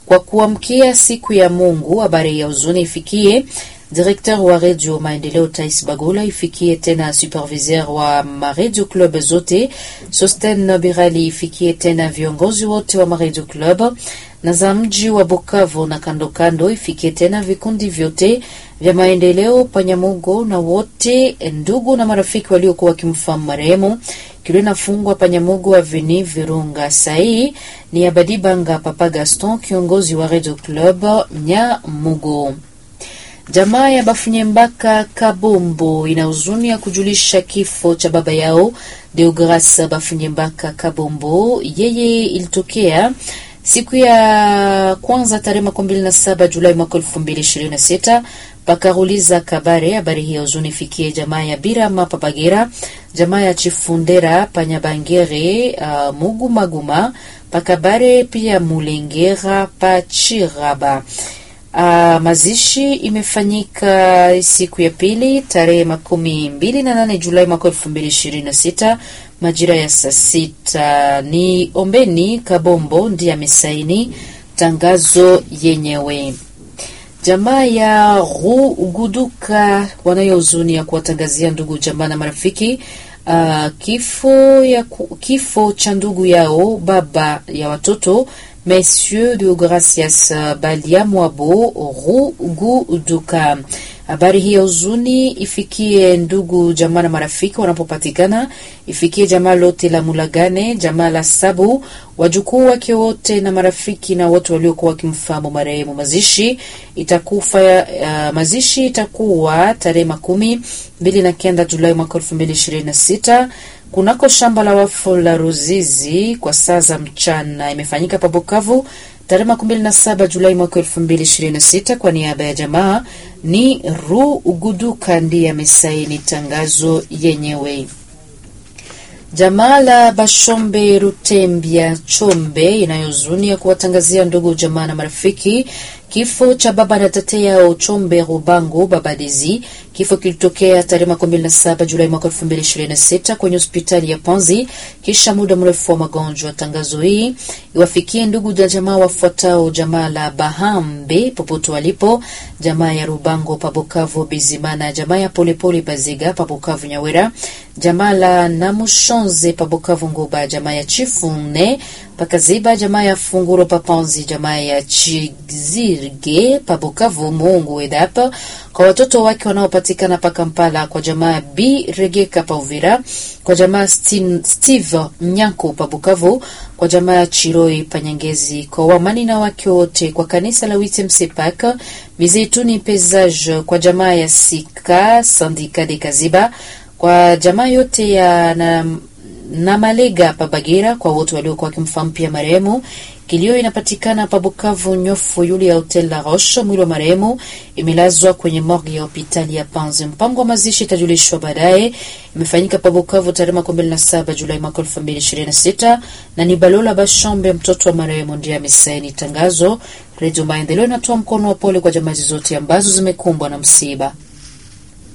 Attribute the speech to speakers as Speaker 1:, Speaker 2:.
Speaker 1: kwa kuamkia siku ya Mungu. Habari ya huzuni ifikie Directeur wa Radio Maendeleo Tais Bagula, ifikie tena superviseur wa Maredio Club zote Sosten Birali, ifikie tena viongozi wote wa Maredio Club na za mji wa Bukavu na kando kando, ifikie tena vikundi vyote vya maendeleo Panyamugo na wote ndugu na marafiki waliokuwa wakimfahamu marehemu kilio nafungwa Panyamugo Aveni Virunga. Sahii ni Abadibanga Papa Gaston, kiongozi wa Radio Club Nyamugo. Jamaa ya Bafunyembaka Kabombo ina huzuni ya kujulisha kifo cha baba yao Deogras Bafunyembaka Kabombo. Yeye ilitokea siku ya kwanza tarehe makumi mbili na saba Julai mwaka elfu mbili ishirini na sita pakaruliza Kabare. Habari hii ya huzuni ifikie jamaa ya Birama Papagera, jamaa ya Chifundera Panyabangere, uh, Mugu Maguma Pakabare, pia Mulengera Pachiraba. Uh, mazishi imefanyika siku ya pili tarehe makumi mbili na nane Julai mwaka elfu mbili ishirini na sita majira ya saa sita. Ni Ombeni Kabombo ndiye amesaini tangazo yenyewe. Jamaa ya Ruguduka wanayo huzuni ya kuwatangazia ndugu jamaa na marafiki uh, kifo ya kifo cha ndugu yao baba ya watoto Monsieur de Gracias Balia Mwabo Ruguduka. Habari hii ya huzuni ifikie ndugu jamaa na marafiki wanapopatikana, ifikie jamaa lote la Mulagane, jamaa la Sabu, wajukuu wake wote na marafiki na wote waliokuwa wakimfahamu marehemu. Mazishi itakufa uh, mazishi itakuwa tarehe makumi mbili na kenda Julai mwaka elfu mbili ishirini na sita kunako shamba la wafu la Ruzizi kwa saa za mchana. Imefanyika pa Bukavu tarehe makumi mbili na saba Julai mwaka elfu mbili ishirini na sita. Kwa niaba ya jamaa ni Ruguduka ndiye amesaini tangazo yenyewe. Jamaa la Bashombe Rutembya Chombe inayozunia kuwatangazia ndugu jamaa na marafiki kifo cha baba na tete yao Chombe Rubango Babadezi. Kifo kilitokea tarehe makumi mbili na saba Julai mwaka elfu mbili ishirini na sita kwenye hospitali ya Panzi kisha muda mrefu wa magonjwa. Tangazo hii iwafikie ndugu na jamaa wafuatao: jamaa la Bahambe popote walipo, jamaa ya Rubango Pabukavu Bizimana, jamaa ya Polepole Baziga Pabukavu Nyawera, jamaa la Namushonze Pabukavu Nguba, jamaa ya Chifune Pakaziba, jamaa ya Funguro Papanzi, jamaa ya Chizirge Pabukavu Mungu Edapa, kwa watoto wake wanaopatikana pa Kampala, kwa jamaa B Regeka pa Uvira, kwa jamaa Steve Nyanko pa Bukavu, kwa jamaa ya Chiroi Panyangezi, kwa wamani na wake wote, kwa kanisa la Witemsepak Mizeituni Pesage, kwa jamaa ya Sika Sandika de Kaziba, kwa jamaa yote ya na, na Malega pa Bagira, kwa wote waliokuwa wakimfahamu pia marehemu. Kilio inapatikana pa Bukavu nyofu yule ya Hotel La Roche. Mwili wa marehemu imelazwa kwenye morgue ya hospitali ya Panzi. Mpango wa mazishi itajulishwa baadaye. Imefanyika pa Bukavu tarehe makumi mbili na saba Julai mwaka elfu mbili ishirini na sita na ni Balola Bashombe mtoto wa marehemu ndiye amesaini tangazo. Redio Maendeleo inatoa mkono wa pole kwa jamii zote ambazo zimekumbwa na msiba.